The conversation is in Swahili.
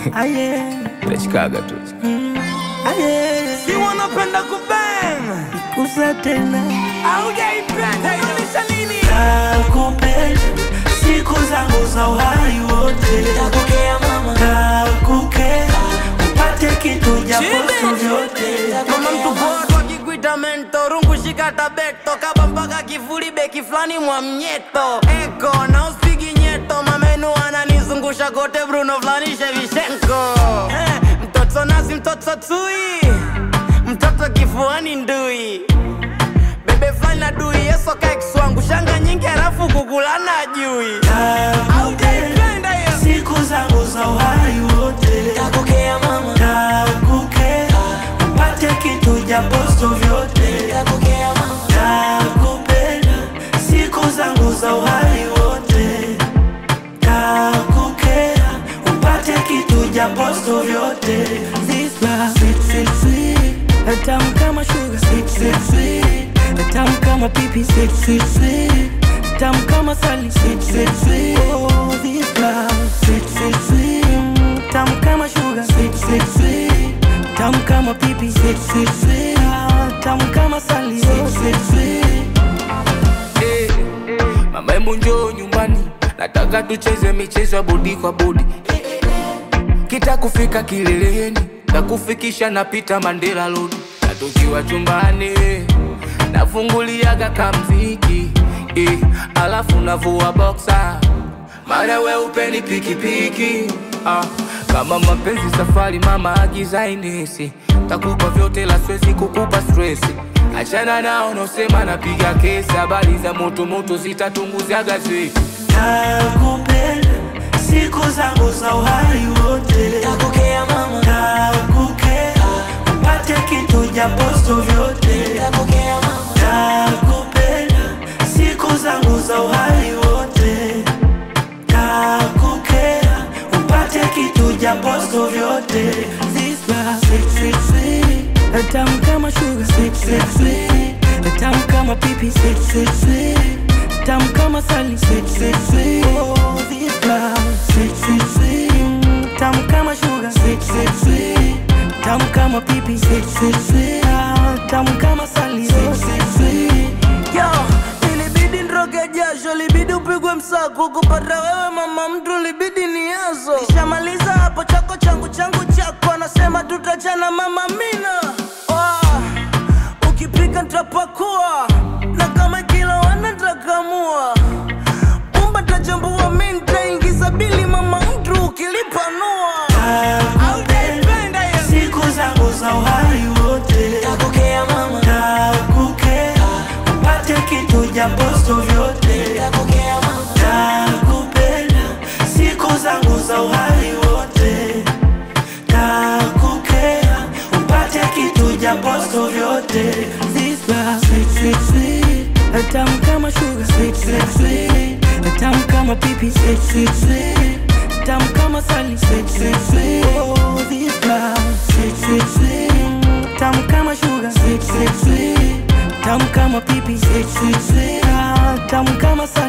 Aye, Tachikaga tu. aye, Si wanapenda kubang kusa tena aujaipenda inaonyesha nini? nakupenda siku zangu za uhai wote Takokea mama nakukera upate kitu japo Chibi. sio vyote mama mtu poa wakikuita mento rungu shika tabeto kaba mpaka kifuli beki fulani mwa mnyeto eko na uspigi nyeto mamenu ananizungusha kote bruno fulani shevishenko eh, mtoto nasi mtoto tui mtoto kifuani ndui bebe fulani na dui yesoka kiswangu shanga nyingi halafu kukulana jui Aujaipenda hiyo. siku zangu za uhai wote takokea mama nakukera upate kitu japo sio vyote takokea mama nakupenda siku zangu za uhai wote nakukera upate kitu japo sio vyote This love, sweet, sweet, sweet. tamu kama sugar sweet, sweet, sweet. tamu kama pipi sweet, sweet, sweet. tamu kama sali sweet, sweet, sweet. Oh, this love, sweet, sweet, sweet. Mm, tamu kama sugar sweet, sweet, sweet. tamu kama pipi sweet, sweet, sweet. Ah, tamu kama sali sweet, sweet, sweet. Eh, Mama hebu njoo nyumbani, nataka tucheze michezo ya bodi kwa bodi. Kita kufika kileleni, takufikisha napita Mandela Road, na tukiwa chumbani nafunguliaga kamziki eh, alafu navua boxa, maana we upeni pikipiki ah, kama mapenzi safari, mama agiza inesi, takupa vyote la siwezi kukupa stresi Achana nao nosema napiga kesi, habari za moto moto zitatunguza gazeti. nakupenda siku zangu za uhai wote takokea mama nakukera upate kitu japo sio vyote takokea mama nakupenda siku zangu za uhai wote nakukera upate kitu japo sio vyote This love, sweet, sweet, sweet. tamu kama sugar sweet, sweet, sweet. tamu kama pipi sweet, sweet, sweet. tamu kama sali sweet, sweet, sweet. Oh, this love, sweet, sweet, sweet. Mm, tamu kama sugar sweet, sweet, sweet. tamu kama pipi sweet, sweet, sweet. Ah, tamu kama sali sweet, sweet, sweet. Yo, ilibidi nroge jasho, libidi upigwe msako kupata wewe mama mtu, libidi niazo. Nishamaliza hapo chako changu changu chako, anasema tutachana mama mina. Oh, ukipika nitapakua na kama kila wana nitakamua. Pumba tajambua mi nitaingiza bili mama mtu ukilipanua. Aujaipenda hiyo. siku zangu za uhai wote Takokea mama, nakukera upate kitu japo sio vyote takokea mama. nakupenda siku zangu za uhai wote nakukera upate kitu japo sio vyote This love, sweet, sweet, sweet. tamu kama sugar sweet, sweet, sweet. tamu kama pipi sweet, sweet, sweet. tamu kama sali sweet, sweet, sweet. Oh, this love, sweet, sweet, sweet. Mm, tamu kama sugar sweet, sweet, sweet. tamu kama pipi sweet, sweet, sweet. Ah, tamu kama sali